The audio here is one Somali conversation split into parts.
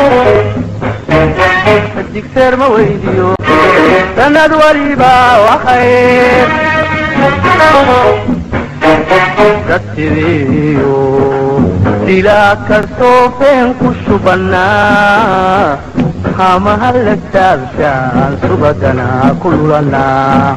digseer ma weydiyo sanad waliba waxayr dadsidiyo dilaa kastoo feen ku shubannaa hamaha la taabshaan subadana ku lulanaa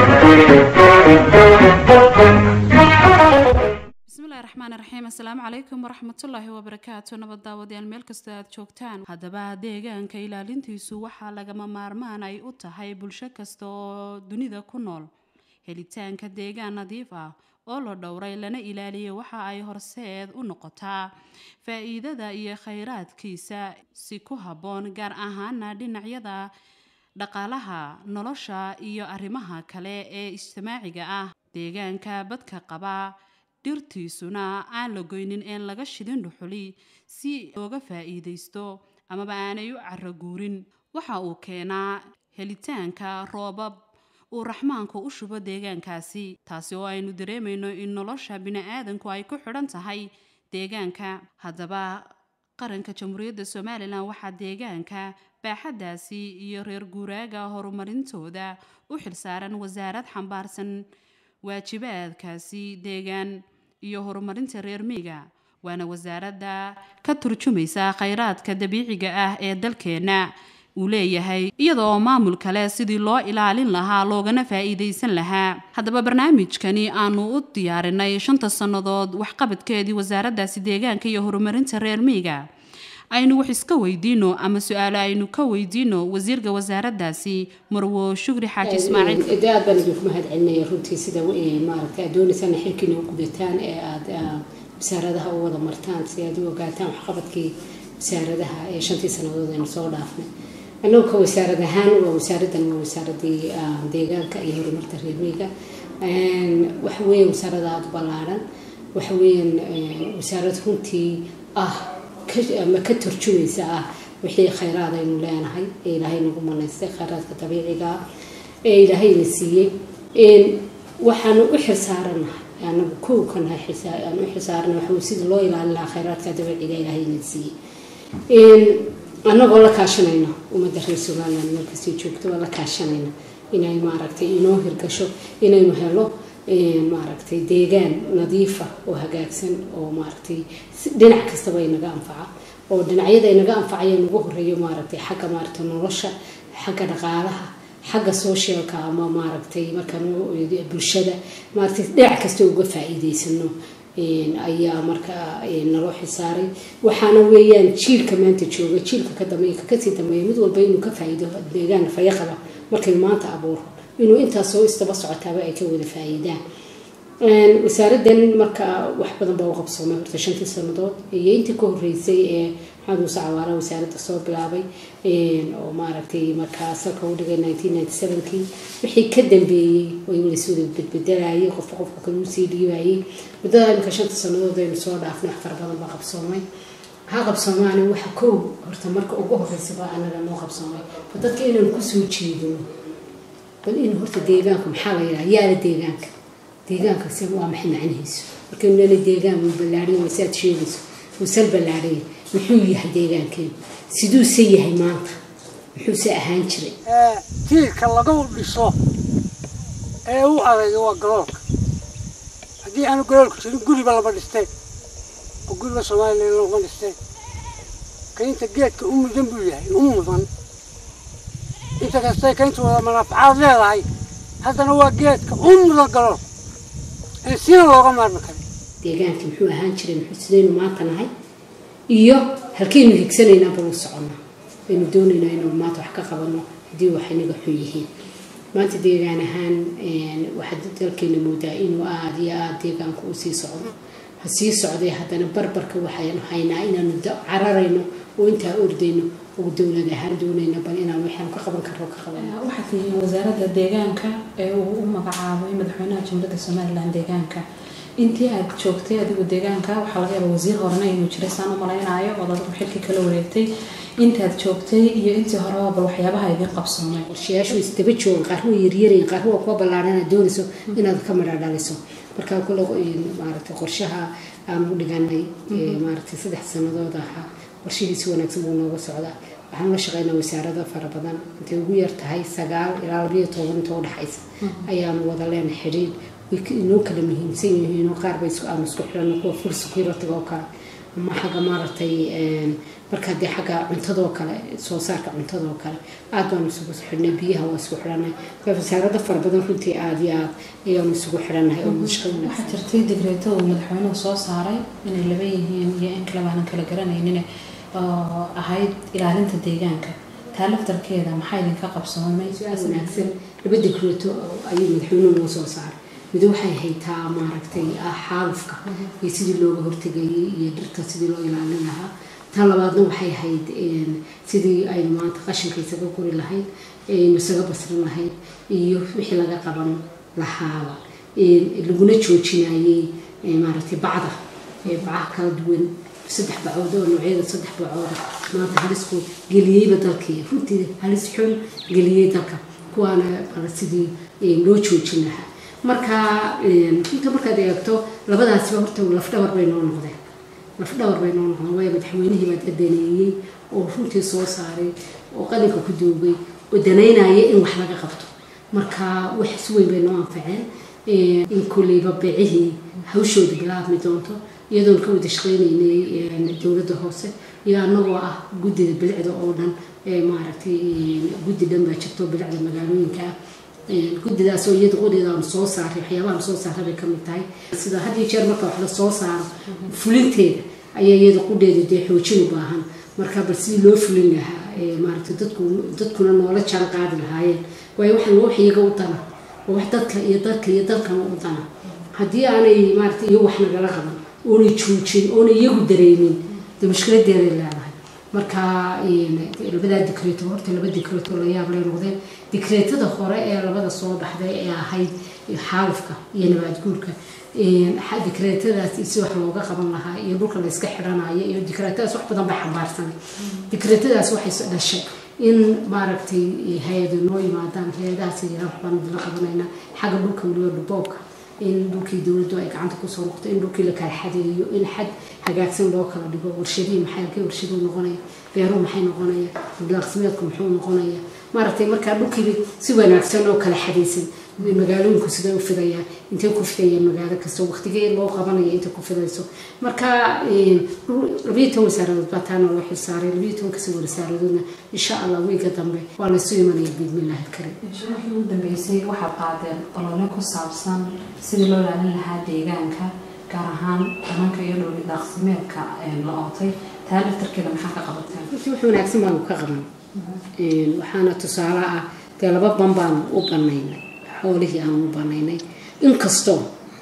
bismillahi raxmaani raxiim assalaamu calaykum waraxmatullaahi wabarakaatu nabad daawadayaal meel kastoo aad joogtaan haddaba deegaanka ilaalintiisu waxaa lagama maarmaan ay u tahay bulsho kasta oo dunida ku nool helitaanka deegaan nadiif ah oo la dhowray lana ilaaliyay waxa ay horseed u noqotaa faa-iidada iyo khayraadkiisa si ku habboon gaar ahaana dhinacyada dhaqaalaha nolosha iyo arrimaha kale ee ijtimaaciga ah deegaanka badka qaba dhirtiisuna aan la goynin een laga shidin dhuxuli si looga faa-iideysto amaba aanay u caraguurin waxa uu keenaa helitaanka roobab uu raxmaanku u shubo deegaankaasi taasi oo aynu dareemayno in nolosha bini-aadanku ay ku xidhan tahay deegaanka haddaba qaranka jamhuuriyadda somalilan waxaa deegaanka baaxaddaasi iyo reer guuraaga horumarintooda u xilsaaran wasaarad xambaarsan waajibaadkaasi deegaan iyo horumarinta reer miyiga waana wasaaradda ka turjumaysa khayraadka dabiiciga ah ee dalkeenna uu leeyahay iyadoo maamul kale sidii loo ilaalin lahaa loogana faa-iideysan lahaa haddaba barnaamijkani aanu u diyaarinay shanta sannadood waxqabadkeedii wasaaraddaasi deegaanka iyo horumarinta reer miyiga aynu wax iska weydiino ama su-aalo aynu ka weydiino wasiirka wasaaraddaasi marwo shukri xaaji ismaaciil de aad baan idinku mahad celinaya runtii sida maaragtay aad doonaysaan xilkiina u gudataan ee aada wasaaradaha u wada martaan si aad u ogaataan waxqabadkii wasaaradaha ee shantii sannadood aynu soo dhaafnay annagu ka wasaarad ahaan waa wasaaraddan waa wasaaradii deegaanka iyo horumarta reermiyiga waxa weeye wasaarada aada u ballaadhan waxa weeyaan wasaarad runtii ah ama ka turjumaysa ah wixii khayraad aynu leenahay ee ilaahay nagu manaystay khayraadka dabiiciga ah ee ilaahayna siiyey waxaanu u xilsaaranahay anagu kow kanahay aan u xilsaarana waxa sida loo ilaalin lahaa khayraadka dabiiciga ilaahayna siiyey annagoo la kaashanayna ummadda reer somaliland meelkastay joogto waa la kaashanayna inay maaragtay inoo hirgasho inaynu helo maaragtay deegaan nadiifa oo hagaagsan oo maaragtay dhinac kastaba inaga anfaca oo dhinacyada inaga anfacaya nagu horeeyo maaragtay xagga maaragtay nolosha xagga dhaqaalaha xagga socialka ama maaragtay markaan bulshada maaragtay dhinac kasta uga faa-iideysano ayaa markaa naloo xisaaray waxaana weeyaan jiilka maanta jooga jiilka ka dambeeya kasii dambeeya mid walba inuu ka faa-iido deegaan fayaqaba markaynu maanta abuuro inuu intaasoo istaba socotaaba ay ka wada faa-iidaan wasaaraddan marka wax badan baa u qabsoomay horta shantii sanadood iyo intii ka horeysay ee maxamed muuse cawaala wasaaradda soo bilaabay oo maaragtay markaa salka u dhigay nineteen ninety sevenkii wixii ka dambeeyey oo laswada bedbedelayay qofka qofka kale usii dhiibayay muddada imika shanta sanadood aynu soo dhaafnay wax fara badan baa qabsoomay ha qabsoomaani waxa kow horta marka ugu horeysaba anaga noo qabsoomay dadka inaan kusoo jeedino bal in horta deegaanku maxaa la yidhaha yaala deegaanka deegaanka se waa maxay macnihiisu markaynu leena deegaan wuu ballaadhay waa saad sheegayso wuu sal ballaadhay muxuu yahay deegaankeen siduuse yahay maanta muxuuse ahaan jiray tiirka lagu dhiso ee u adayga waa galoolka haddii aanu galoolka jirin guriba lama dhisteen oo guriba somalilan lama dhisteen kaynta geedka u mudan buu yahay u mudan inta kastay kaynta wada manaafacaad leedahay haddana waa geedka u mudan galool ee sina looga maarmi karo deegaankii muxuu ahaan jiray muxuu sidaynu maanta nahay iyo halkaynu higsanaynaa bal u soconnaa baynu doonaynaa inaynu maanta wax ka qabano haddii wax inaga xun yihiin maanta deegaan ahaan waxaad dalkeena moodaa inuu aada iyo aada deegaanku u sii socdo ha sii socday haddana barbarka waxaynu haynaa inaanu cararayno oo intaa ordayno oo dowlad ahaan doonayna bal inaan waxaanu ka qaban karno ka qabano waxaad tihiin wasaaradda deegaanka ee uu u magacaabay madaxweynaha jamhuuriyadda somalilan deegaanka intii aad joogtay adigu deegaanka waxaa laga yaaba wasiir horena inuu jiray saan u malaynayo ood adigu xilkii kala wareegtay intaad joogtay iyo intii horeba bal waxyaabaha idiin qabsoomay qorshayaashu isdaba joogan qaar waa yaryarayin qaar waa kuwa ballaarana doonayso inaad ka midha dhaliso markaa kule maaragtay qorshaha aan u dhiganay maaragtay saddex sanadood ahaa qorshihiisi wanaagsan buu nooga socdaa waxaan la shaqeynaa wasaarada fara badan intay ugu yar tahay sagaal ilaa labayo toban inta udhexaysa ayaanu wada leenahay xidhiidh way inoo kala muhiimsan yihiin oo qaar bay isku aan isku xidhano kuwa full security oo kale ama xagga maaragtay markaa dee xagga cuntadoo kale soo saarka cuntadoo kale aad baanu isugu xidhnay biyaha waa isku xidhanay wasaarada fara badan runtii aada iyo aad ayaanu isugu xidhanahay oo mushkil waxaa jirtay digreeto uu madaxweynuhu soo saaray inay laba yihiin iyo in kale baanan kala garanaynin oo ahayd ilaalinta deegaanka taa laftarkeeda maxaa idinka qabsoomay su-aal wanaagsan laba digreeto ayuu madaxweynuhu noo soo saaray mid waxay haytaa maaragtay xaalufka iyo sidii looga hortegayay iyo dhirta sidii loo ilaalin lahaa tan labaadna waxay ahayd sidii aynu maanta qashinka isaga guri lahayd aynu isaga basrin lahayd iyo wixii laga qaban lahaaba laguna joojinayay maaragtay bacda bacaha kala duwan saddex bacood oo noocyada saddex bacooda maanta halisku geliyeyba dalkii runtii halis xun geliyey dalka kuwaana sidii loo joojin lahaa marka runta markaad eegto labadaasiba horta lafdhabar bay noo noqdeen lafdhabar bay noo noqdeen waayo madaxweynihii baa dadaneeyey oo runtii soo saaray oo qalinka ku duugay oo danaynaya in wax laga qabto marka wax si weyn bay noo anfaceen in kolleyba beecihii hawshooda bilaabmi doonto iyadoon ka wada shaqeynaynay dowladda hoose iyo anagoo ah guddida bilicda oo dhan maaragtay guddi dhan baa jirto bilicda magaalooyinka ah guddidaas oo iyada qudheeda aanu soo saaray waxyaabaha soo saaray bay kamid tahay sida had iyo jeer marka wax la soo saaro fulinteeda ayaa iyada qudheeda dee xoojin u baahan marka bal sidii loo fulin lahaa maaragtay dadku dadkuna noola jaan qaadi lahaayeen waayo waxaan wax iyaga u dana waa wax dadka iyo dadka iyo dalkana u dana haddii aanay maaragtay iyo wax nagala qaban oonay joojin oonay iyagu dareemin dee mushkiladeeday leedahay marka labadaa dikreeto horta laba dikreeto la yaab lay noqdeen dikreetada hore ee labada soo baxday ee ahayd xaalufka iyo nabaad guurka dikreetadaas si wax looga qaban lahaa iyo dhulka la iska xidhanayo iyo dikreetadaas wax badan bay xambaarsanay dikreetadaas waxay dhashay in maaragtay hay-ado noo yimaadaan hay-adahaas yiraan waxbaan la qabanaynaa xagga dhulka weliba dhuboobka in dhulkii dowladdu ay gacanta kusoo noqto in dhulkii la kala xadeeyo in xad hagaagsan loo kala dhigo warshadihii maxay halkay warshaduu noqonaya beeruhu maxay noqonaya daaqsimeedku muxuu noqonaya maaragtay markaa dhulkii si wanaagsan oo kala xadaysan magaalooyinku siday u fidayaan intay ku fidayaan magaalo kasta waqtigee loo qabanaya intay ku fidayso marka labayo toban wasaaradood baa taana loo xilsaaray labayo toban kasii wasaaradoodna insha allah wiiga dambe waa laysu imanaya biidmillahi karim wixii ugu dambeysay waxaad qaadeen olole ku saabsan sidii loo ilaalin lahaa deegaanka gaar ahaan dhananka iyo dhowli daaqsimeedka la ootay taa laftarkeeda maxaa ka qabateen runtii wax wanaagsan baanu ka qaban waxaana tusaale ah dee laba ban baanu u banaynay xoolihii aanu u banaynay inkastoo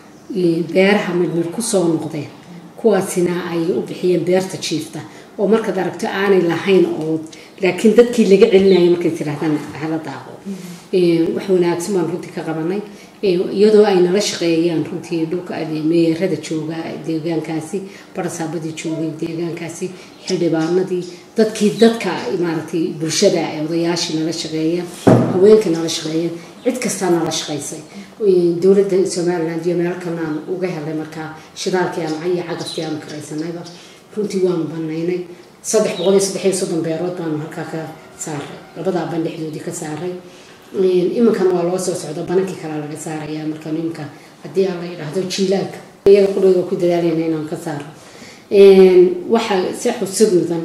beeraha midmid kusoo noqdeen kuwaasina ay u bixiyeen beerta jiifta oo markaad aragto aanay lahayn oo laakiin dadkii laga celinaya markay tirahdaan hala daaqo wax wanaagsan baan runtii ka qabanay iyadoo ay nala shaqeeyaan runtii dhulka meerada jooga deegaankaasi barasaabadii joogay deegaankaasi xildhibaanadii dadkii dadka maaragtay bulshada odayaashii nala shaqeeyeen haweenka nala shaqeeyeen cid kastaa nala shaqaysay dowladda somaliland iyo meel kalena aan uga helay markaa shidaalkii aan iyo cagaftii aanu karaysanayba runtii waanu banaynay saddex boqol iyo saddex iyo soddon beerood baanu halkaa ka saaray labadaa ban dhexdoodii ka saaray iminkana waa loo soo socda banankii kalea laga saaraya marka iminka haddii aan la yidhaahdo jiilaalka iyaga qudhooda ku dadaalayna inaan ka saaro waxaa si xusid mudan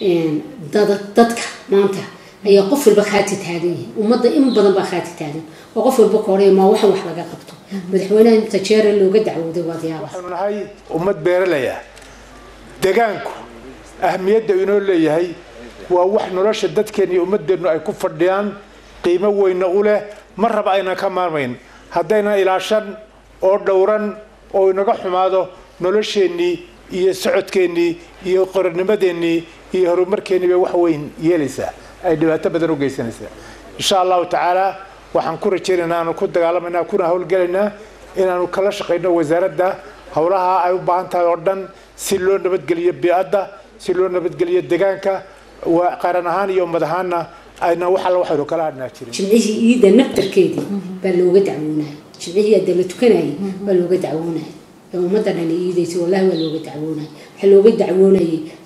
dadka maanta ayaa qof walba khaati taagan yihin ummadda in badan baa khaati taagan oo qof walba kooraya maa waxan wax laga qabto madaxweynaha inta jeere looga dacwooday waad yaaba waxaanu nahay ummad beeralaya degaanku ahmiyadda inoo leeyahay waa wax nolosha dadkeen iyo ummadeennu ay ku fadhiyaan qiimo weyna u leh mar raba aynan ka maarmayn haddaynan ilaashan oo dhowran oo inaga xumaado nolosheennii iyo socodkeennii iyo qoranimadeennii iyo horumarkeennii bay wax weyn yeelaysaa ay dhibaato badan u geysanaysaa insha allahu tacaala waxaan ku rajaynaynaa aanu ku dagaalamaynaa kuna howlgelaynaa inaanu kala shaqayno wasaaradda howlaha ay u baahan tahay oo dhan si loo nabadgeliyo bii'adda si loo nabadgeliyo degaanka waa qaran ahaan iyo ummad ahaanna ayna wax alla waxaynu kala hadhnaa jirin jimcihii iida naftarkeedii baa looga dacwoonaya jimcihii hadda la tukanayay baa looga dacwoonaya ee ummadda dhani iidaysa wallahi waa looga dacwoonaya waxaa looga dacwoonayay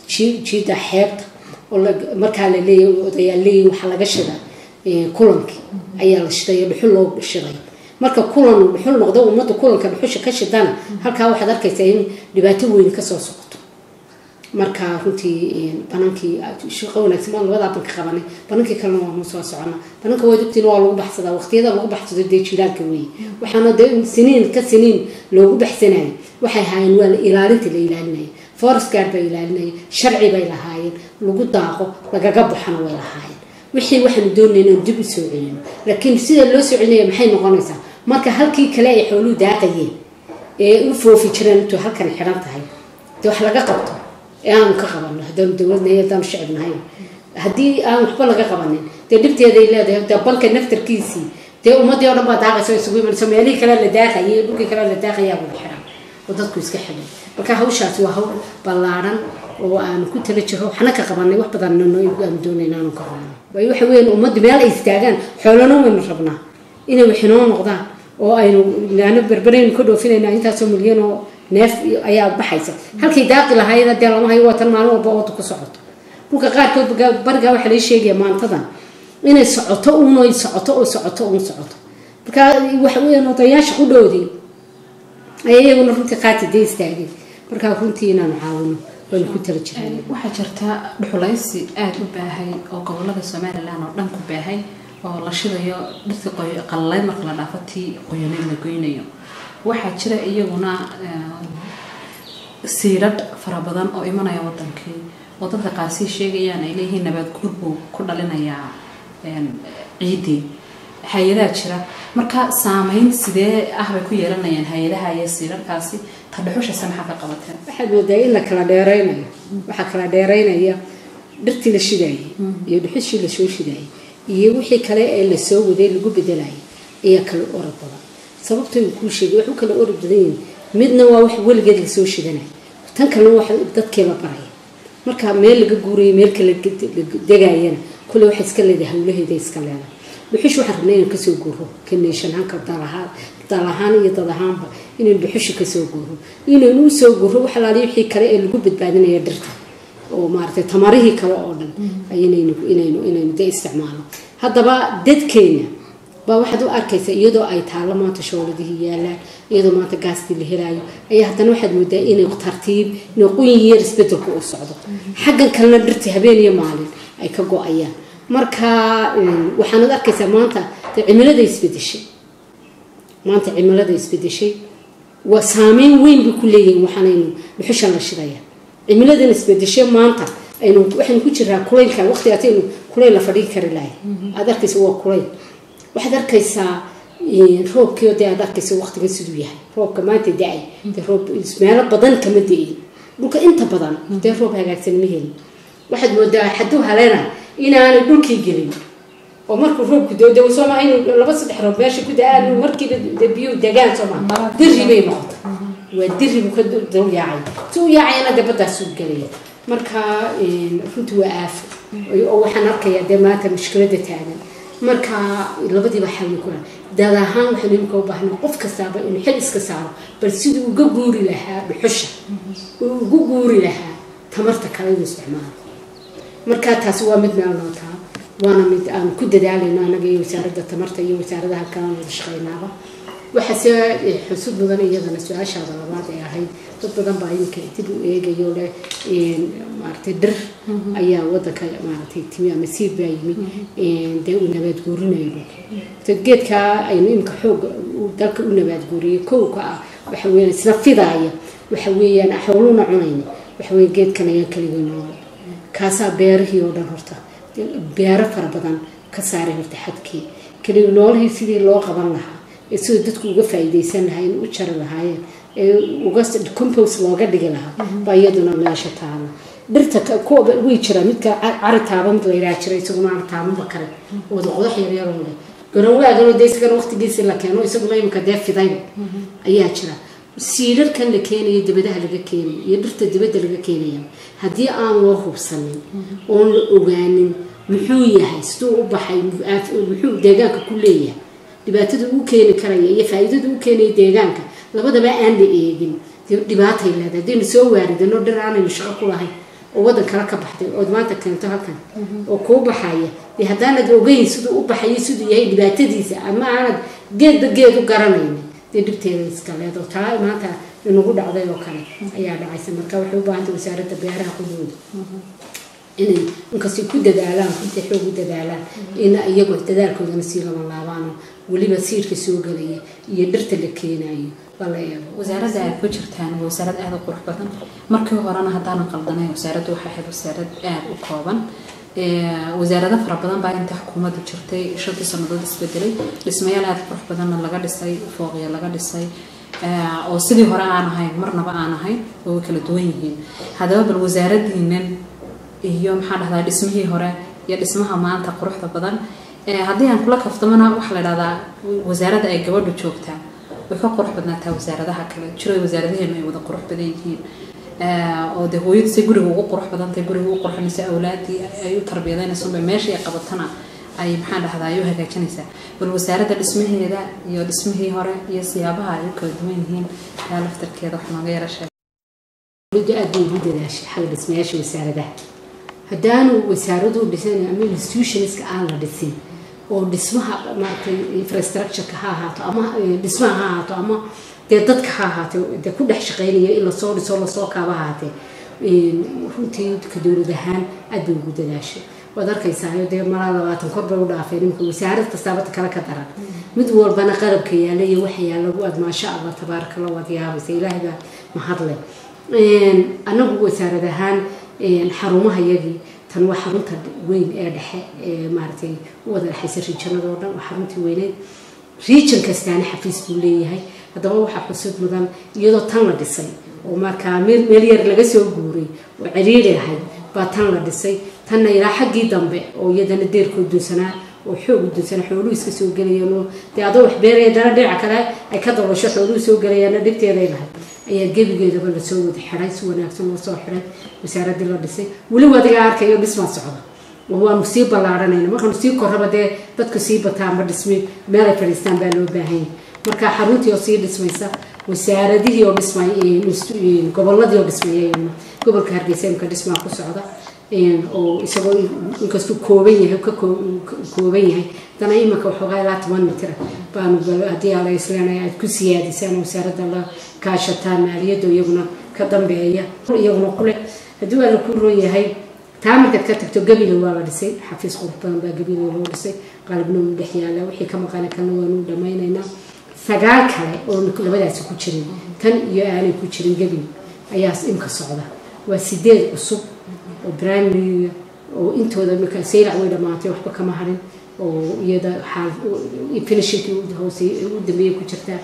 jii- jiida xeebta oo la- markaa la leeyahay odayaal leeyahay waxaa laga shiday eh, kulankii ayaa la shiday oo dhuxul loo shiday marka kulan uu dhuxul noqdo ummadda kulanka dhuxusha ka shidana halkaa waxaad arkaysaa in dhibaato weyn kasoo socoto marka runtii banankii shaqo wanaagsan baan labadaa banka qabanay banankii kalena waanu soo socona bananka waad ogtiin waa lagu baxsadaa waqtiyada lagu baxsado dee jiilaalka weeye waxaana dee siniin ka siniin loogu baxsanayay waxay ahaayeen waa la ilaalinta la ilaalinaya forest guard bay ilaalinaya sharci bay lahaayeen lagu daaqo lagaga baxana way lahaayeen wixii waxaanu doonayna inaan dib u soo celino laakiin sida loo soo celinaya maxay noqonaysaa marka halkii kale ay xooluhu daaqayeen ee u foofi jireen intuu halkan xidhan tahay dee wax laga qabto ee aanu ka qabanno haddaanu dowladnahay haddaanu shacib nahay haddii aan waxba laga qabanin dee dhibteeday leedahay dee banka naftarkiisii dee ummadii oo dhan baa daaqaysa oo isugu imanayso meelihii kale la daaqayay iyo dhulkii kale la daaqayaa wada xiran oo dadku iska xidhay marka hawshaasi waa hawl ballaaran oo aanu ku tala jiro waxna ka qabanay wax badan aanu doonayna aanu ka qabanno waayo waxa weeyaan ummaddu meel ay istaagaan xoolana waynu rabnaa inay waxinoo noqdaan oo aynu laana berberaynu ka dhoofinayna intaasoo milyan oo neef ayaa baxaysa halkay daaqi lahaayeen dee lama hayo waa tan maalin walba wada ku socoto dhulka qaarkood baga- barigaa waxaa laga sheegaya maantadan inay socoto uun ay socoto oo socoto uun socoto marka waxa weeyaan odayaasha ku dhowdii ayaa iyaguna runtii qaati dee istaageen marka runtii inaanu caawino waanu ku tala jirnay waxaa jirta dhuxulaysi aada u baahay oo gobolada somalilan oo dhan ku baahay oo la shidayo dhirta qoy- qalalay marka la dhaafo tii qoyaneed la goynayo waxaa jira iyaguna siidhadh fara badan oo imanaya wadankii oo dadka qaasii sheegayaan ay leeyihiin nabaad guur buu ku dhalinayaa een, ciiddii hay-adaha jira marka saameyn sidee ah bay ku yeelanayaan hay-adaha iyo siidhadhkaasi ta dhuxushase maxaa ka qabateen waxaad moodaa in la kala dheeraynayo waxaa kala dheeraynaya dhirtii la shidaayay iyo dhuxushii lasoo shidaayay iyo wixii kale ee lasoo waday lagu bedelayay ayaa kala orod badan sababta uu kuu sheegay wax u kala orod badan yihiin midna waa wax weligeed lasoo shidanaya tan kalena wax dadkii la baraya marka meel laga guurayo meel kale degayana kule waxay iska leedahay hawlaheeda iska leedahay dhuxush waxaan rabnay inaan kasoo guuro kaneeshan hanka dalahaan dal ahaan iyo dad ahaanba inaynu dhuxusha kasoo guuro inaynu usoo guuro wax alaaliyo wixii kale ee lagu badbaadinaya dhirta oo maaragtay tamarihii kale oo dhan inaynu inaynu inaynu de isticmaalo haddaba dadkeena baa waxaad u arkaysaa iyadoo ay taallo maanta shooladihii yaalaan iyadoo maanta gaastii la helaayo ayaa haddana waxaad moodaa inay tartiib inay quyin yar isbedelku u socdo xaggan kalena dhirta habeen iyo maalin ay ka go-ayaan marka waxaanad arkaysaa maanta dee cimilada isbedeshay maanta cimilada isbedeshay waa saameyn weyn bay ku leeyihiin waxaanaynu dhuxushan la shidaya cimiladan isbedeshay maanta aynu waxaynu ku jiraa kulaylka waqtigaataynu kulayl la fadhigi kari lahay aad arkaysa waa kulayl waxaad arkaysaa roobkii dee aad arkaysa waqtigan siduu yahay roobka maanta da-ay dee roob meelo badan kama da-in dhulka inta badan dee roob hagaagsan ma helin waxaad moodaa xaduu haleena inaanay dhulkii gelin oo markuu roobku dooda sooma in laba saddex roob meesha ku da-aan markiiba dee biyuhu degaan sooma diri bay noqotay waa diri buu ka dul yaacay si u yaacayana dee baddaasuu gelaya marka runtii waa aafo oo waxaan arkayaa dee maanta mushkilada taagan marka labadiiba xalli kula dad ahaan waxaan imika u baahnay qof kastaaba inuu xil iska saaro bal siduu uga guuri lahaa dhuxusha uu ugu guuri lahaa tamarta kale inuu isticmaalo marka taasi waa mid meel noo taa waana mid aan ku dadaalayno anaga iyo wasaaradda tamarta iyo wasaaradaha kalena wada shaqaynaaba waxaase xusud mudan iyadana su-aashaada labaad ee ahayd dad badan baa iminka dib u eegayo leh maaragtay dhir ayaa wadanka maaragtay timi ama siib baa yimi dee uu nabaad guurinayo dhulka geedkaa aynu iminka xoog dalka u nabaad guuriyay kowka ah waxa weeyaan isna fidaaya waxa weeyaan xooluuna cunayna waxa weeye geedkan ayaa keligii nool kaasaa beerihii oo dhan horta beero fara badan ka saaray horta xadkii keligii noolihii sidii loo qaban lahaa ee sidoo dadku uga faa'iidaysan lahaayeen u jari lahaayeen ee uga compost looga dhigi lahaa baa iyaduna meesha taala dhirta kuwa way jiraa midka cari taaba mid la yidhaha jira isaguna aan taabanba kale wada qodax yaryaroo leh garawaaganoo dee isagana waqtigiisii la keeno isaguna imika dee fidayba ayaa jira siidharkan la keenayo dibadaha laga keenayo iyo dhirta dibadda laga keenaya haddii aan loo hubsanin oon la ogaanin muxuu yahay siduu u baxay muxuu deegaanka ku leeyahay dhibaatada uu keeni karaya iyo faa-iidada u keenaya deegaanka labadaba aan la eegin dhibaatay leedahay haddaynu soo waaridano dhir aanaynu shaqo ku lahayn oo waddan kale ka baxday ood maanta keento halkan oo kuu baxaya dee haddaanad ogeyn siduu u baxayay siduu yahay dhibaatadiisa ama aanad geedba geed u garanaynin dee dhibteeda iska leedo taa maanta inagu dhacday oo kale ayaa dhacaysa marka waxay u baahantay wasaaradda beeraha qudooda inay inkastay ku dadaalaan runtii xoog u dadaalaan in iyagu dadaalkoodana sii lama laabaano weliba siirka soo gelaya iyo dhirta la keenayo lala eego wasaaradda aad ku jirtaan waa wasaarad aada u qurux badan markii horena haddaanan qaldanay wasaaraddu waxay ahayd wasaarad aada u kooban wasaarado fara badan baa inta xukuumaddu jirtay shantii sannadood isbedelay dhismayaal aada qurux badanna laga dhisay fooqya laga dhisay oo sidii hore aan ahayn marnaba aan ahayn oo way kala duwan yihiin haddaba bal wasaaradiinan iyo maxaa dhahdaa dhismihii hore iyo dhismaha maanta quruxda badan haddii aan kula kaftamana waxaa la dhahdaa wasaaradda ay gabadhu joogtaa way ka qurux badnaataa wasaaradaha kale jiro wasaaradaheenu ay wada qurux badan yihiin oo dee hooyadu say guriga ugu qurux badantay guriga ugu qurxinaysa awlaadii ay u tarbiyadeynaysa meesha ay qabatana ay maxaa dhahdaa ay u hagaajinaysaa bal wasaaradda dhismaheeda iyo dhismihii hore iyo siyaabaha ay u kala duwan yihiin yaa laftarkeeda wax nooga yara sheeg dowladdu aad bay ugu dadaashay xagga dhismayaasha wasaaradaha haddaanu wasaaradu dhisan ama institutionska aan la dhisin oo dhismaha maaragtay infrastructureka ha ahaato ama dhismaha ha ahaato ama dee dadka ha ahaatee dee ku dhex shaqeynaya in lasoo dhiso lasoo kaaba ahaatee runtii ka dowlad ahaan aad bay ugu dadaashay waad arkaysaa dee malaa labaatan kor bay u dhaafeen imika wasaarad kastaabata kale ka daran mid walbana qalabka yaala iyo waxa yaala aad maasha allah tabaaraka la waad yaabaysa ilaahay baa mahadle anagu wasaarad ahaan xarumaha yagii tan waa xarunta weyn ee dhexe ee maaragtay u wada dhexaysa riijanada oo dhan waa xaruntii weyneed riijan kastaana xafiis buu leeyahay haddaba waxaa xusud mudan iyadoo tan la dhisay oo markaa meel meel yar laga soo guuray oo ciriiri ahayd baa tan la dhisay tanna ilaa xaggii dambe oo iyadana deerkoo dunsanaa oo xoog u dunsanaa xooluhu iska soo gelayaan oo dee adoo wax beeraya dana dhinaca kale ay ka dabasho xooluhu soo gelayaanna dhibteeday lahayd ayaa gebigeedaba lasoo wada xiday si wanaagsan loo soo xiday wasaaraddii la dhisay weliba adiga arkayo dhismaa socda waanu sii ballaaranayna markaanu sii korraba dee dadku sii bataanba dhismi meelay fadhiistaan baa loo baahanya marka xaruntii oo sii dhismaysa wasaaradihii oo dhismay gobolladii oo dhismaya gobolka hargeysa imka dhismaa ku socda oo isagoo inkastuu kooban yahay ka kooban yahay haddana iminka waxoogaa ilaa toban mitira baanu haddii ala isleenaya aad ku siyaadisaan wasaaradda la kaashataan maaliyadda iyaguna ka dambeeya iyaguna kule haddii waa la ku roon yahay taa markaad ka tagto gabile waa la dhisay xafiis qurux badan baa gabile loo dhisay qalabna uu dhex yaala wixii ka maqana kalna waanu dhamaynaynaa sagaal kale oo labadaasi ku jirin tan iyo aanay ku jirin gabile ayaa imka socda waa sideed cusub oo primary oo intooda marka saylac way dhamaatay waxba kama harin oo iyada xaal finishingkii hoose u dambeeyay ku jirtaa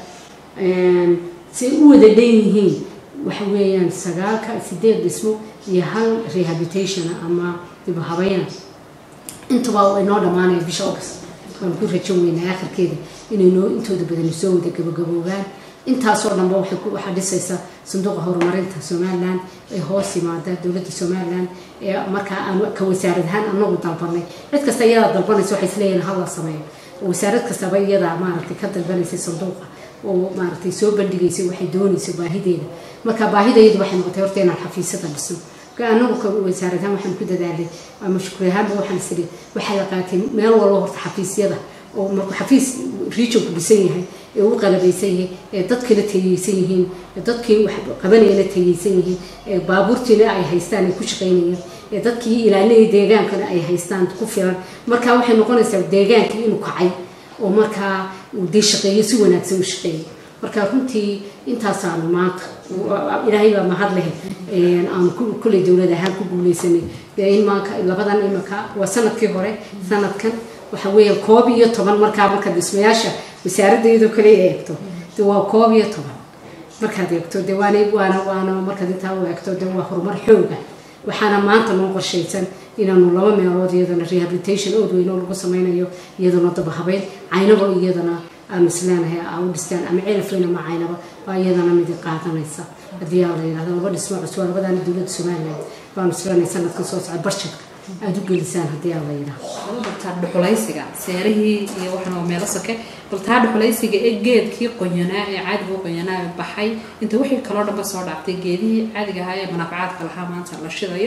si u wada dhan yihiin waxa weeyaan sagaalka sideed dhismo iyo hal rehabilitation ama dib habayna intuba inoo dhamaanaya bisha august waan ku rajan weynaa akhirkeeda inay noo intooda badan soo wada gabagaboobaan intaasoo dhanba waxay ku waxaa dhisaysa sanduuqa horumarinta somaliland ee hoos yimaada dowladda somaliland ee markaa aan ka wasaarad ahaan anagu dalbanay cid kasta iyadaa dalbanaysa waxay isleeyihin hala sameeyo wasaarad kastaba iyadaa maaragtay ka dalbanaysay sanduuqa oo maaragtay soo bandhigaysay waxay doonayso baahideeda marka baahidayadu waxay noqotay horta inaan xafiisyada dhisno anagu ka wasaarad ahaan waxaan ku dadaalay ama shukri ahaanba waxaan isiri waxaa la qaatay meel walba horta xafiisyada oo markuu xafiis regionku dhisan yahay ee u qalabaysan yahay ee dadkina tayeysan yihiin ee dadkii wax qabanayana tayeysan yihiin ee baabuurtiina ay haystaan ay ku shaqaynayaan ee dadkii ilaalinaya deegaankana ay haystaan ku filan marka waxay noqonaysaa deegaankii inuu kacay oo markaa uu dee shaqeeyo si wanaagsan u shaqeeyo marka runtii intaasaanu maanta ilaahay baa mahad leh aanu kulley dowlad ahaan ku guuleysanay in maanka labadan imanka waa sanadkii hore sanadkan waxa weeye koob iyo toban markaa marka dhismayaasha wasaaradda iyadoo kale eegto de waa koob iyo toban markaad eegto de waana waana waana markaad intaa u eegto de waa horumar xooga waxaana maanta noo qorshaysan inaanu laba meelood iyadana rehabilitation ood weyn oo lagu sameynayo iyadana daba habeyn caynaba iyadana aan isleenahay aa u dhistaan ama ceelafweyn ama caynaba baa iyadana midi qaadanaysa haddii aa la yidhahdo laba dhismo cusub waa labadaana dowladda somaliland baanu isleenahay sanadkan soo socda barshadka aada u gelisaan haddii aan la yidhaah laba bartaa dhuxulaysiga seerihii iyo waxan waa meelo soke baltaa dhuxulaysiga ee geedkii qoyanaa ee caadiga u qoyanaa ee baxay inta wixii kaloo dhanba soo dhaaftay geedihii caadiga ahaa ee manaafacaadka lahaa maanta la shidayo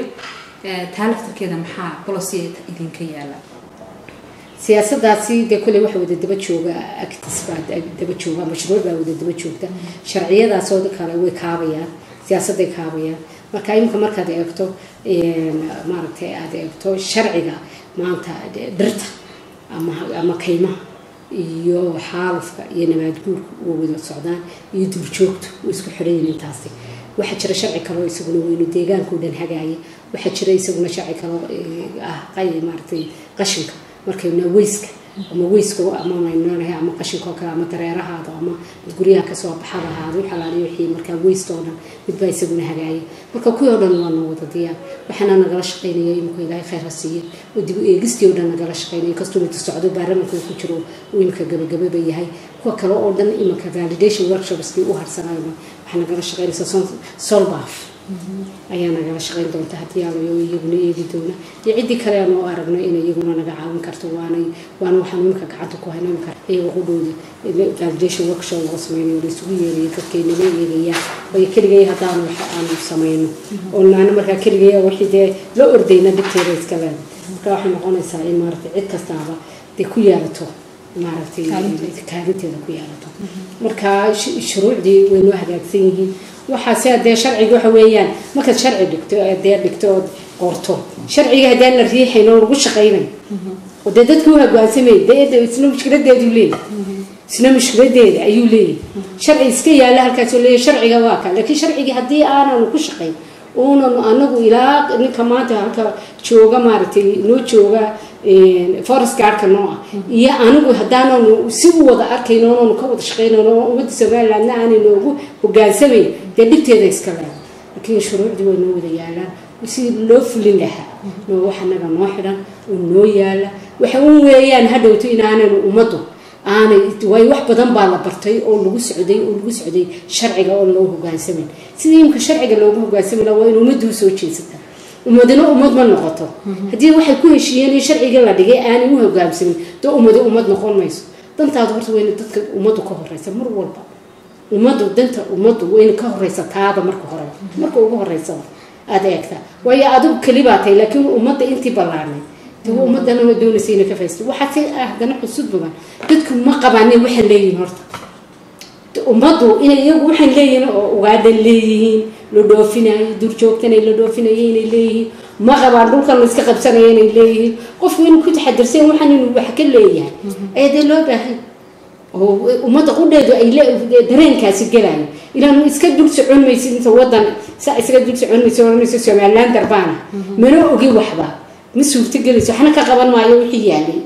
taa laftarkeeda maxaa bolosi idinka yaala siyaasadaasi dee kolley waxa wada daba jooga actis baa daba jooga mashruuc baa wada daba joogta sharciyadaasoo kale way kaabayaan siyaasaday kaabayaan marka iminka markaad eegto maaragtay aad eegto sharciga maanta dhirta ama ama kaymaha iyo xaalufka iyo nabaadguurka waa wada socdaan iyo duurjoogtu way isku xidhayin intaasi waxaa jira sharci kaloo isaguna weynu deegaankao dhan hagaaya waxaa jira isaguna sharci kaloo ah maaragtay qashinka markayna weyska ama weyska ama maynoonahay ama qashinka oo kale ama dareerahaada ama guryaha kasoo baxadahaada waxalaaliyo wixii markaa weysta oo dhan midbaa isaguna hagaaya marka kuwii oo dhan waa noo wada diyaar waxaana nagala shaqaynaya imika ilaahay khayr ha siiya oo dib u eegistii oo dhan nagala shaqaynaya inkastoo inta socdo baarlamanka ku jiro uu imika gabagababa yahay kuwa kale oo dhan imika validation workshopskii u harsanayno waxaa nagala shaqaynaysa solbaf ayaa nagala shaqayn doonta haddii aalayo iyaguna eegi doona iyo ciddii kale aan u aragno inay iyaguna naga caawin karto waanay waana waxaan imika gacanta ku hayno imika iyaga qudhooda validation workshop lagu sameynayo la isugu yeerayo dadkay naga eegayaan bay keligay haddaan wax aanu sameyno oo naana markaa keligay wixii dee la ordayna dhibteeda iska leeda marka waxay noqonaysaa in maaragtay cid kastaaba dee ku yeelato maaragtay kaalinteeda ku yeelato marka shuruucdii way noo hagaagsan yihiin waxaase hadee sharciga waxa weeyaan markaad sharci dhigto dee dhigto ood qorto sharciga haddaan la riixayn oo lagu shaqaynayo oo dee dadka u hoggaansamay dee isna mushkiladeedu leeyahy isna mushkiladeeda ayuu leeyahy sharci iska yaalla halkaasoo leeyahy sharciga waa ka laakiin sharcigii haddii aananu ku shaqayn uunanu anagu ilaa ninka maanta halka jooga maaragtay noo jooga forest gaardka noo ah iyo anigu haddaananu si u wada arkayn oonanu ka wada shaqaynayn oo ummadda somalilandna aanay noogu hogaansamayn dee dhibteeda iska leeda laakiin shuruucdii way noo wada yaalaan si loo fulin lahaa noo wax anaga noo xidhan oo noo yaala waxa un weeyaan hadhowto inaanaynu ummaddu aanay way wax badan baa la bartay oo lagu socday oo lagu socday sharciga oo loo hogaansamayn sidii imka sharciga loogu hogaansami laha waa in ummaddu usoo jeesataa ummadina ummad ma noqoto haddii waxay ku heshiiyeen in sharciga la dhigay aanay u hogaamsamin dee ummadi ummad noqon mayso dantaadu horta wayna dadka ummaddu ka horeysa mar walba ummaddu danta ummaddu wayna ka horeysa taada marka hore marka ugu horeysaba aada eegtaa waayo adigu keli baa tahay laakiin ummadda intii ballaarnay dee ummadana waa doonaysa inay ka faysto waxaa si ah haddana xusud badan dadku ma qabaanin waxay leeyihiin horta ummaddu inay iyagu waxay leeyihiin oo ugaadan leeyihiin la dhoofinayo duurjoogtana la dhoofinayo inay leeyihiin ma qabaan dhulkan la iska qabsanayo inay leeyihiin qofku inuu ku taxadirsan waxaan inuu wax ka leeyahay ayaa dee loo baahay oo ummadda qudheedu ay dareenkaasi gelayo inaanu iska dul socon maysid inta wadan saa isaga dul socon maysid oranayso somaliland darbaana mana ogi waxba ma suurtagelayso waxna ka qaban maayo wixii yaalay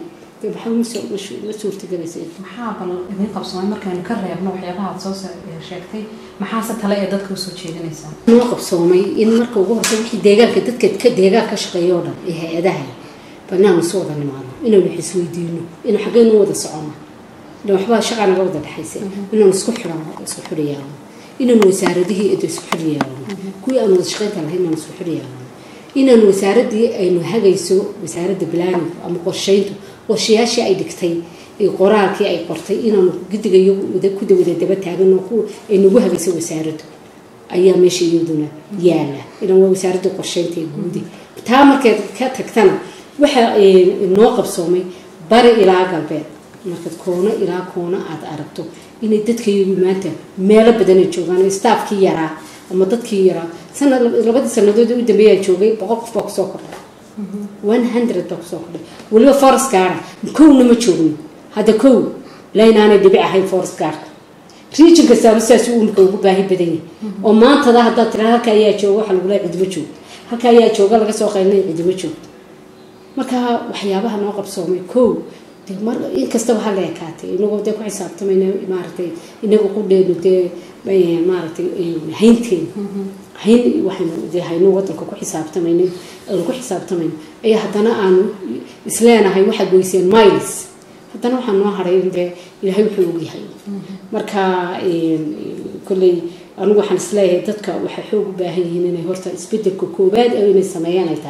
ma suurtagelaysa maxaa bal idin qabsamay markaynu ka reebno waxyaabaha aad soo sheegtay maxaase tale ee dadka usoo jeedinaysaa noo qabsoomay in marka ugu horta wixii deegaanka dadka ka deegaan ka shaqeeya oo dhan ee hay-adaha banaanu isu wada nimaadno inaynu wax isweydiino inu xaggeynu wada socono ilan waxbaa shaqaa naga wada dhexaysa inaanu isku xidhano isku xidhayaano inaanu wasaaradihii ida isku xidhayaano kuwii aan wada shaqaynta lahayn inaanu isku xidhayaano inaanu wasaaradii aynu hagayso wasaaradda planning ama qorsheyntu qorshayaashii ay dhigtay qoraalkii ay qortay inaanu gidiga ku dawada daba taagan oo ay nagu hagayso wasaaraddu ayaa meesha iyaduna yaala ilan waa wasaaradda qorsheynta ee guudi taa markeed ka tagtana waxa noo qabsoomay bari ilaa galbeed markaad koono ilaa koono aada aragto inay dadkayagu maanta meelo badan ay joogaan staafkii yaraa ama dadkii yaraa sanad labadii sanadood u dambeeyaa joogay boqol qof baa kusoo kordhay one hundred baa kusoo kordhay weliba forest gaara kowna ma joogno hadda kow laynaanay dhibic ahayn forest gaarka region kastaaba sidaas uu imika ugu baahi badan yahay oo maantada haddaad tira halka ayaa jooga waxa lagu leeyahay cidimo joogto halka ayaa jooga laga soo qaylinaya cidimo joogto marka waxyaabaha noo qabsoomay kow mar inkastaba ha la ekaatay inagoo dee ku xisaabtamayna maaragtay inaga qudheenu dee maaragtay haynteena hayn waxaynu dee hayno wadanka ku xisaabtamayna aanu ku xisaabtamayno ayaa haddana aanu isleenahay waxaad goyseen miles haddana waxaa noo haray dee ilaahay wuxuu ogyahay marka kolley anigu waxaan isleeyahay dadka waxay xoog u baahan yihiin inay horta isbedelka koowaad inay sameeyaan ay tahay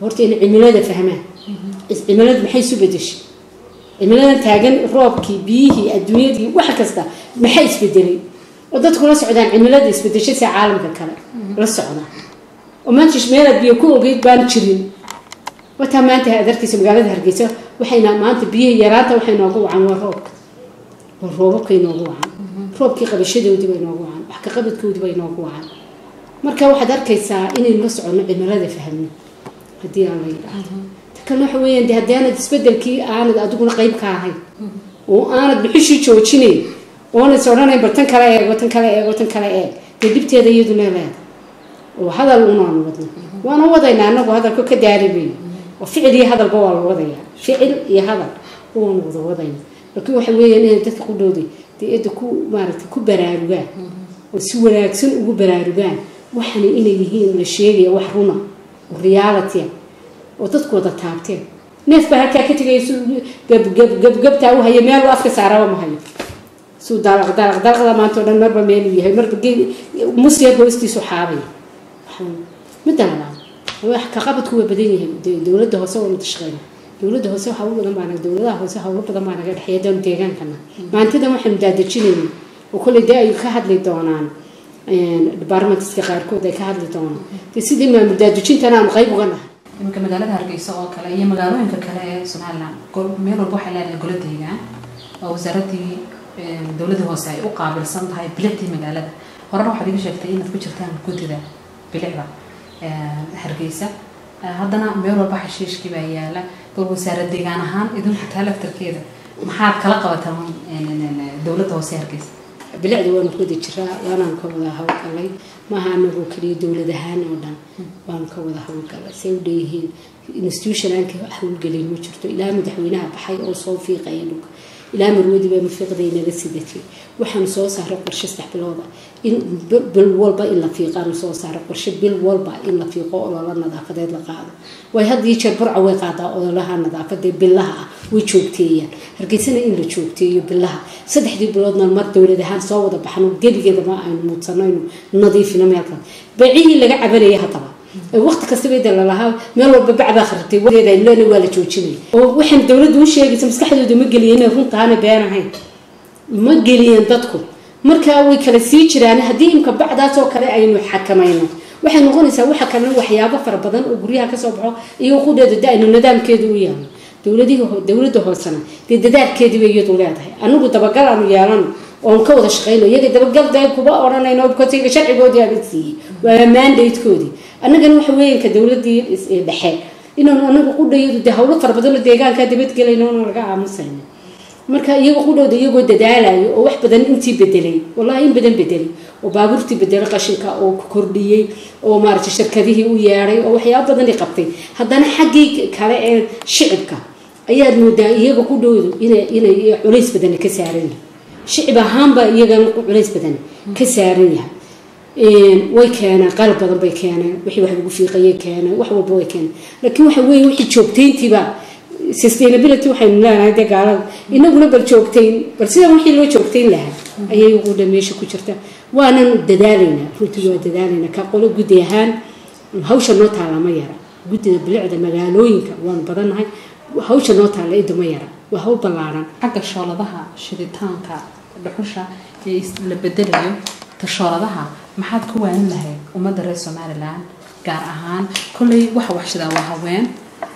horta inay cimilada fahmaan cimilada maxay isu bedeshay cimiladan taagan roobkii biyihii adduunyadii wax kasta maxay isbedelay oo dadku la socdaan cimilada isbedeshay si caalamka kale la socdaan oo maanta meelaad biyo ku ogeyd baan jirin wataa maanta aad arkaysa magaalada hargeysa waxayna maanta biyihii yaraanta waxay noogu wacan waa roobka waa roobabkay noogu wacan roobkii qabashadoodii bay noogu wacan wax ka qabadkoodii bay noogu wacan marka waxaad arkaysaa inaynu la soconno cimilada fahmno haddii aan la yidhaahdo kan waxa weeyaan de haddii aanad isbedelkii aanad adiguna qayb ka ahayn oo aanad bixishii joojinayn oonad is odhanayn bal tan kale eego tan kale eego tan kale eeg dee dhibteeda iyadu leeleeda oo hadal unaanu wadno waana wadaynaa anagu hadalka ka daarimayo oo ficil iyo hadalba waa la wadaya ficil iyo hadal waanu wada wadayna laakiin waxa weeyaan inay dadka ku dhowday dee edda ku maaragtay ku baraarugaan oo si wanaagsan ugu baraarugaan waxana inay yihiin la sheegaya wax runa oo reality oo dadku wada taabteen neef baa halkaa ka tegaya su gabgabgabgabtaa u haya meel afka saaraba ma hayo suu dalaq dalaq dalaqda maanta o dhan marba meeluu yahay marba musyeer hoostiisu xaabaya midda labaad wax ka qabadku waa badan yahay dowladda hoose waa wada shaqeyna dowladda hoose hawlo badan baa naga dowladaha hoose hawlo badan baa naga dhexeeya doon deegaankana maantadan waxaanu daadajinayna oo kolley dee ay ka hadli doonaan departmentska qaarkood ay ka hadli doonaan dee sidii maamul daadajintana aanu qayb uga nahay iminka magaalada hargeysa oo kale iyo magaalooyinka kale ee somaliland meel walba waxay leedahay golo deegaan oo wasaaradii dowladda hoose ay u qaabilsan tahay bilicdii magaalada horena waxaad iga sheegtay inaad ku jirtaan guddida bilicda hargeysa haddana meel walba xashiishkii baa yaala bal wasaarad deegaan ahaan idinku taa laftarkeeda maxaad kala qabataan dowladda hoose hargeysa bilicda waanu ku wada jiraa waanaan ka wada hawlgalay maaha anagoo keliya dowlad ahaan oo dhan waanu ka wada hawlgalay say u dheeyihiin institution aan ka hawlgelin ma jirto ilaa madaxweynaha baxay oo soo fiiqaya dhulka ilaa marwadiba mafiiqday naga sidatay waxaanu soo saaray qorshe saddex bilooda in bil walba in la fiiqaanu soo saaray qorshe bil walba in la fiiqo oloola nadaafadeed la qaado way had iyo jeer burca way qaadaa ololaha nadaafada bilaha ah way joogteeyaan hargeysana in la joogteeyo bilaha saddexdii biloodna mar dowlad ahaan soo wada baxno gebigeedama aynu muudsano aynu nadiifino meelkan beecihii laga cabanaya haddaba waqti kastaba inta lalahaa meel walba bacbaa kharibtay wadeeda waa la joojinaya oo waxaan dowladdu u sheegaysa maskaxdooda ma geliya inay runtaana been ahayn ma geliyeen dadku markaa way kala sii jiraan haddii imka bacdaas oo kale aynu xakamayno waxay noqonaysaa waxa kalena waxyaabo fara badan oo guryaha kasoo baxo iyo qudeeda da aynu nidaamkeedu u yeelno dowladihii dowladda hoosena dee dadaalkeediiba iyadu leedahay anigu dabagal aanu yeelano oon ka wada shaqeyno iyaga dabagal dee kuba odhanayno kotiga sharcigoodii aan siiyey waa mandatekoodii annagana waxa weeyanka dowladii dhexe inaanu anagu qudhayadu dee hawlo fara badanoo deegaankaa dabadgelayno oona laga aamusayno marka iyaga qudhowda iyagoo dadaalayo oo wax badan intii bedelay wallahi in badan bedelay oo baabuurtii bedelay qashinka oo kordhiyey oo maaragtay shirkadihii u yeedhay oo waxyaaba badani qabtay haddana xaggii kale ee shicibka ayaad moodaa iyaga qudhowdu inay inay culays badani ka saaran yahay shicib ahaanba iyagana culays badan ka saaran yahay way keeneen qalab badan bay keeneen wixii wax lagu fiiqayay keeneen wax walba way keeneen laakiin waxa weeye wixii joogtayntiiba sustainability waxaynu leenahay dee gaalada inaguna bal joogtayn bal sidan wixii loo joogtayn lahaa ayay uqudha meesha ku jirta waanan dadaalaynaa runtii waa dadaalaynaa ka qolo guddi ahaan hawsha noo taalla ma yara guddida bilicda magaalooyinka waanu badannahay hawsha noo taalla idda ma yara waa hawl ballaaran xagga shooladaha shiditaanka dhuxusha ee la bedelayo tashooladaha maxaad ku waanin lahayd ummadda reer somalilan gaar ahaan kolley waxa waxshidaa waa haween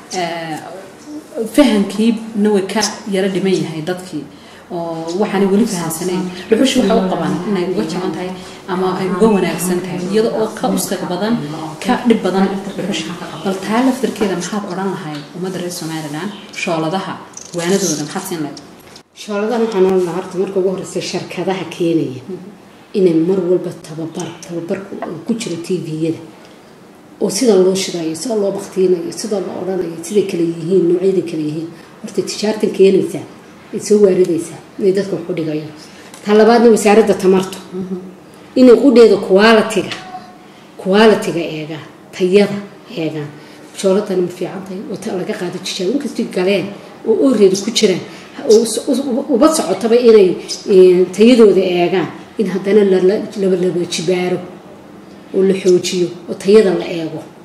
fahamkiina way ka yaro dhiman yahay dadkii oo waxaanay weli fahamsanayn dhuxushi waxay u qabaan inay uga jaban tahay ama ay uga wanaagsan tahay iyada oo ka uskag badan ka dhib badan dhuxushi bal taa laftarkeeda maxaad odhan lahayd ummadda reer somalilan shooladaha waanadooda maxaad siin lahayd shooladahan waxaan oran lahaa horta marka ugu horeysa sharkadaha keenaya inay mar walba tababar tababarku ku jiro tviyada oo sida loo shidayo sida loo baktiinayo sida la odhanayo siday kale yihiin noocyada kale yihiin horta tijaartan keenaysaa ay soo waaridaysaa inay dadka waxu dhigayo ta labaadna wasaaradda tamartu inay qudheeda qualitiga qualitiga eegaan tayada eegaan shooladani ma fiican tahay oo ta laga qaado tijaabo inkastay galeen oo oreeda ku jiraan uba socotaba inay tayadooda eegaan in haddana laba jibaaro oo la xoojiyo oo tayada la eego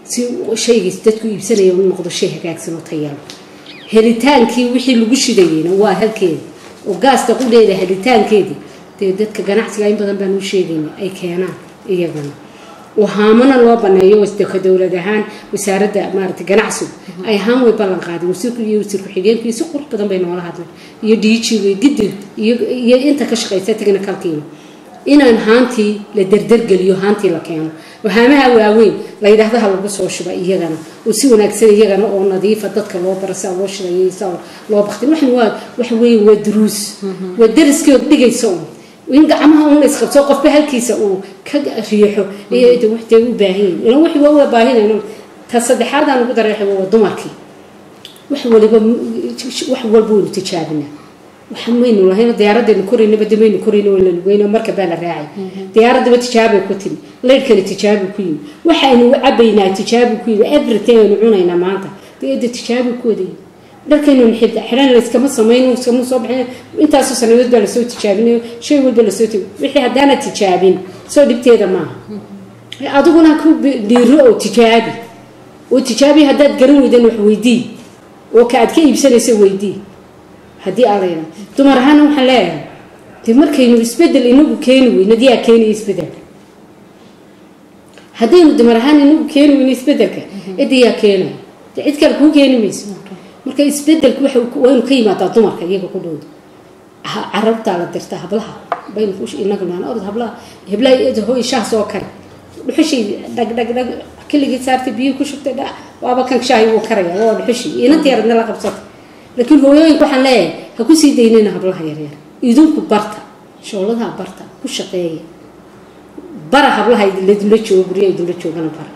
si shaygiis dadku iibsanaya u noqdo shay hagaagsan oo tayalo helitaankii wixii lagu shidayeyna waa halkeeda oo gaasta qudheeda helitaankeedii dee dadka ganacsiga in badan baan u sheegayna ay keenaan iyagana oo haamana loo baneeyo wasdaka dowlad ahaan wasaaradda maaragtay ganacsigu ay haan way ballan qaadeen wasiirku iyo wasiir ku-xigeenku si qurux badan bay noola hadleen iyo dhiijiga gidi iyo iyo inta ka shaqaysa technicalkiina inaan haantii la derdergeliyo haantii la keeno oo haamaha waaweyn la yidhaahdo ha lagu soo shuba iyagana oo si wanaagsan iyagana oo nadiifa dadka loo bara saa loo shidayo saa loo baktin waxan waa waxa weeye waa duruus waa dariskood dhigaysa un in gacmaha un la isqabso qofba halkiisa uu ka riixo iyo de waxtay u baahan yihin ilan wixii waa waa baahinayno ta saddexaadaan ugu dareexay waa dumarkii wax waliba wax walba waynu tijaabinaa waxa maynu lahayn diyaaradaynu koraynaba de maynu korayno waa la lugeyno marka baa la raacay diyaaradaba tijaabay ku timi laydhkana tijaabi ku yimi waxaynu cabaynaa tijaabi ku yimi everything aynu cunaynaa maanta de tijaabi ku wadayay dharkaynu xidha xidhan layskama samayno iskama soo baxin intaasoo sanadood baa lasoo tijaabinayo shay walba lasoo tigi wixii haddaana tijaabin soo dhibteeda maaha adiguna ku dhiiro oo tijaabi oo tijaabi haddaad garan weydan wax weydii oo ka aad ka iibsanaysa weydii haddii aa layidhaha dumar ahaana waxaan leeyahay dee markaynu isbedel inagu keeni weyno diyaa keenaya isbedelka haddaynu dumar ahaan inagu keeni weyno isbedelka cidiyaa keenaya dee cid kale kuu keeni mayso marka isbedelku waa inu ka yimaadaa dumarka iyaga ku dhowda carabtaa la dirta hablaha baynu inagu naan orod hablaha heblaha hoy shaah soo kare dhuxushii dhag dhag dhag keligii saartay biyo ku shubtay dha waaba kan shaahi wuu karaya waa dhuxushii inantii yaradna la qabsata laakiin hooyooyinka waxaan leeyahay ha ku sii daynayna hablaha yaryar idinku barta shooladaha barta ku shaqeeya bara hablaha idinla joogo guryaha idinla joogana bara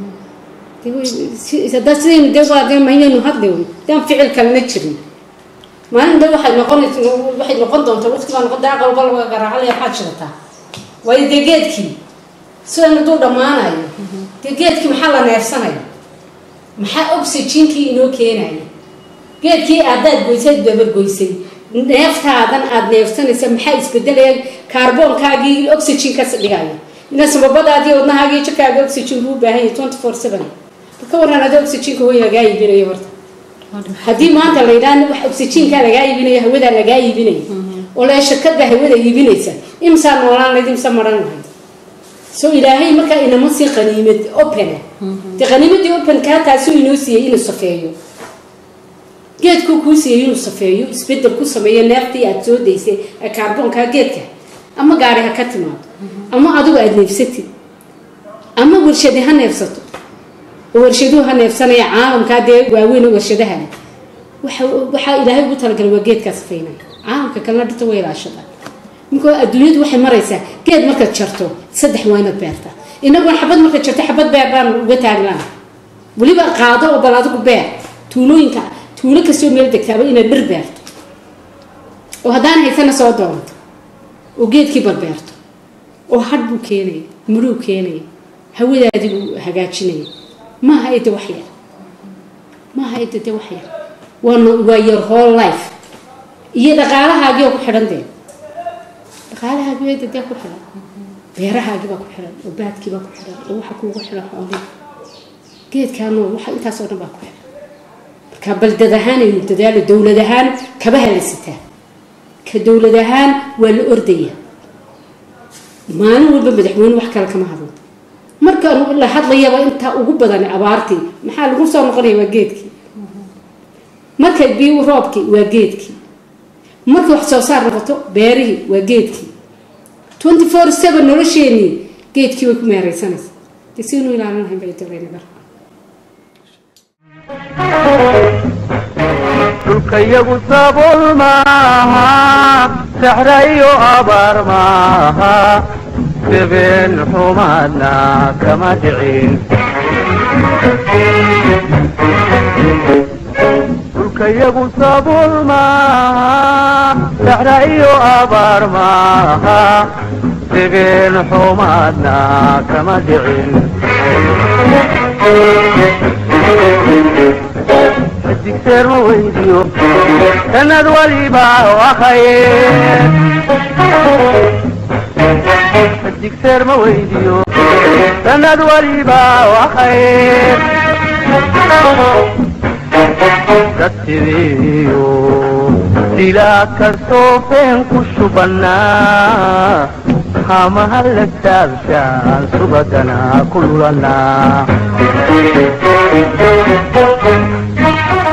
haddaa sidaynu dee waa dee maynaynu hadlayno daan ficil kalena jirin maalin dee waxay noqon waxay noqon doontaa waqti baa noqon daa qalba laga garaacalaya waxaad shidataa waayo dee geedkii sidan hadduu dhammaanayo dee geedkii maxaa la neefsanaya maxaa oxygenkii inoo keenaya geedkii aadaad goysay dabargoysay neeftaadan aada neefsanaysa maxaa isbedelaya kaarboonkaagii oxygenkas dhigaya ina sababadaadii wadnahaagii jirkaaga oxygen buu baahan yahay twenty four seven ka waran adi oxygenka way lagaa iibinayo horta haddii maanta la yidhaha wax oxygenkaa lagaa iibinayo hawadaa lagaa iibinaya oo lee shirkadba hawada iibinaysa imsaa noolaan layd imsa maran lahayd so ilaahay markaa inama sii qaniimad opena dee qaniimadii openkaa taasuu inoo siiyey inuu safeeyo geedkuu kuu siiyey inuu safeeyo isbedel ku sameeyo neeftii aada soo daysay ee kaarboonkaa geedka ama gaari ha ka timaado ama adigu aada neefsatid ama warshadi ha neefsato oo warshaduhu ha neefsanaya caalamkaa dee waaweyn warshadaha waxaa ilaahay ugu talagalay waa geedkaa safeynaya caalamka kalena dhirta way ilaashada marka adduunyadu waxay maraysaa geed markaad jarto saddex waa inaad beerta inagoon xabad markaad jarto xabad beer baan uga taagnaa weliba qaado oo bal adigu beer tuulooyinka tuulo kastoo meel degtaaba inaad dhir beerto oo haddaan haysana soo doonto oo geedkii balbeerto oo hadh buu keenaya mudhuu keenaya hawadaadii buu hagaajinaya maaha ida wax yar maaha ida de wax yar waa waa your whole life iyo dhaqaalahaagii oo ku xidhan dee dhaqaalahaagii ida dee ku xidhan beerahaagii baa ku xidhan oo baadkii baa ku xidhan oo waxa kuugu xidhan xoolihii geedkaanoo waxa intaasoo dhan baa ku xidhan marka baldad ahaan aynu dadaalo dowlad ahaan kabaha la sitaa ka dowlad ahaan waa la ordaya maalin walba madaxweyne wax kale kama hadlo marka la hadlayaba intaa ugu badan abaartii maxaa lagu soo noqonaya waa geedkii marka biyo roobkii waa geedkii marka wax soo saar noqoto beerihii waa geedkii twenty four seven nolosheenii geedkii way ku meeraysanaysa de siinu ilaalinahayn bay dalaynagar dhulkayagu sabool maaha saxra iyo abaar maaha sibeen xumaadna kama dhicin dhulkayagu sabool maaha saxra iyo abaar maaha sibeen xumaadna kama dhicin digseer ma weydiyo sanad waliba waa khayr digseer ma weydiyo sanad waliba waa khayr dadsidiyo dilaa karsoofeen ku shubannaa hamaha la taabshaan subagana ku lulanaa